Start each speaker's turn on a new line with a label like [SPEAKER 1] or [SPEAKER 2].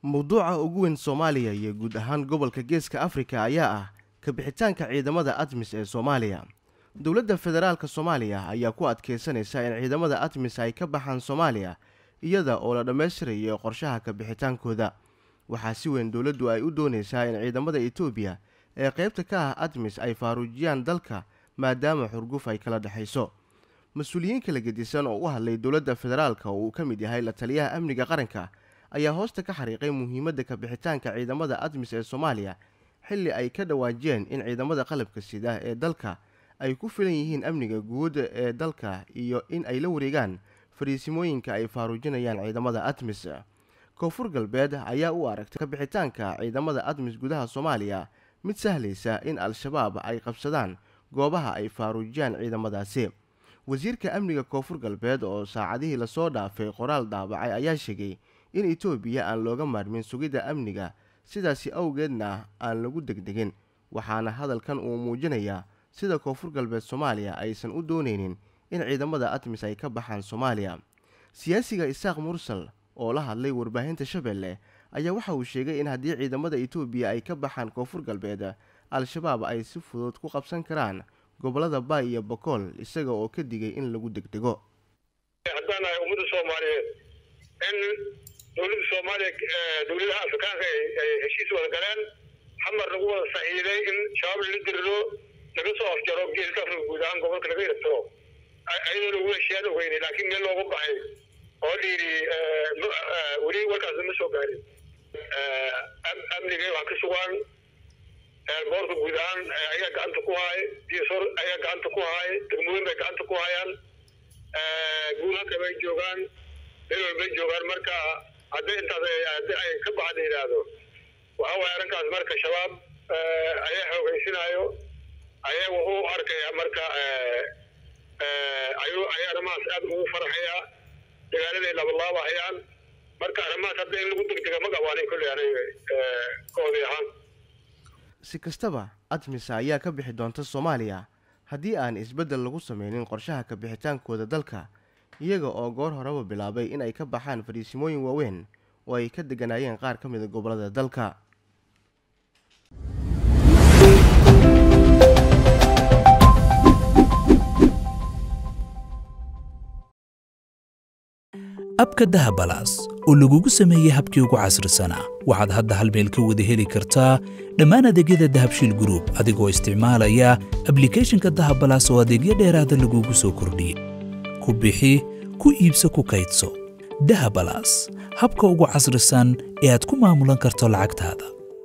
[SPEAKER 1] mowduuca ugu weyn soomaaliya iyo guud ahaan gobolka geeska afrika ayaa ah ka bixitaanka ciidamada admis ee soomaaliya dowladda federaalk soomaaliya ayaa ku adkeysanaysa in ciidamada admis ay ka baxaan soomaaliya iyada oo la dhammaystirayo qorshaha ka bixitaankooda waxaa si weyn dowladdu ay u doonaysaa in ciidamada etoobiya ee qaybta ka ah admis ay faaruujiyaan dalka maadaama xurguf ay kala dhexayso mas-uuliyiin kala gedisan oo u hadlay dowladda federaalka oo uu ka mid yahay la taliyaha amniga qaranka ayaa hoosta ka xariiqay muhiimadda ka bixitaanka ciidamada admis ee soomaaliya xilli ay ka dhawaajiyeen in ciidamada qalabka sida ee dalka ay ku filan yihiin amniga guud ee dalka iyo in ay la wareegaan fariisimooyinka ay faaruujinayaan ciidamada admis koonfur galbeed ayaa u aragtay ka bixitaanka ciidamada admis gudaha soomaaliya mid sahlaysa in al-shabaab ay qabsadaan goobaha ay faaruujiyaan ciidamadaasi wasiirka amniga koonfur galbeed oo saacadihii lasoo dhaafay qoraal daabacay ayaa sheegay in etoobiya aan looga maarmin sugidda amniga sidaasi awgeedna aan lagu degdegin waxaana hadalkan uu muujinayaa sida koonfur galbeed soomaaliya aysan u doonaynin in ciidamada admis ay ka baxaan soomaaliya siyaasiga isaaq mursal oo la hadlay warbaahinta shabeelle ayaa waxa uu sheegay in haddii ciidamada etoobiya ay ka baxaan koonfur galbeed al-shabaab ay si fudud ku qabsan karaan gobolada baay iyo bokool isaga oo ka digay in lagu degdego
[SPEAKER 2] haddaan nahay ummadda soomaaliyeed in dowladda soomaaliya dowladaha afrikaanka ay heshiis wada galeen xamar lagu wada saxiiday in shabaab lala diriro laga soo afjaro geeska afrika guud ahaan gobolka laga yartiro ayadoo lagu heshiiyaan ogeynay laakiin meel looga baxay oo la yidhi weli warkaasna ma soo gaarin amniga wax ka sugaan boorka guud ahaan ayaa gacanta ku haay diisor ayaa gacanta ku haay degmooyin bay gacanta ku hayaan guulhanka bay joogaan meel walbay joogaan marka hadday intaas haddi ay ka baxda yidhaahdo waxa waaya arrinkaas marka shabaab ayaa xoogaysinaayo ayaa wuxuu arkayaa marka ayuu ayaa arrimahaas aada ugu farxayaa dagaaladay labalaabahayaan marka arrimahaas hadda in lagu degdega ma qabaanin kolley aniga koodii ahaan
[SPEAKER 1] si kastaba admisa ayaa ka bixi doonta soomaaliya haddii aan isbeddel lagu sameynin qorshaha ka bixitaankooda dalka iyaga oo goor horeba bilaabay in ay ka baxaan fariisimooyin waaweyn oo ay ka degganaayeen qaar ka mida gobollada dalka
[SPEAKER 3] abka dahabalaas oo lagugu sameeyey habkii ugu casrisanaa waxaad hadda hal meel ka wada heli kartaa dhammaan adeegyada dahabshiil gruub adigoo isticmaalaya ablikeeshinka dahabalaas oo adeegyo dheeraada lagugu soo kordhiyey ku bixi ku iibso ku kaydso dahabalaas habka ugu casrisan ee aad ku maamulan karto lacagtaada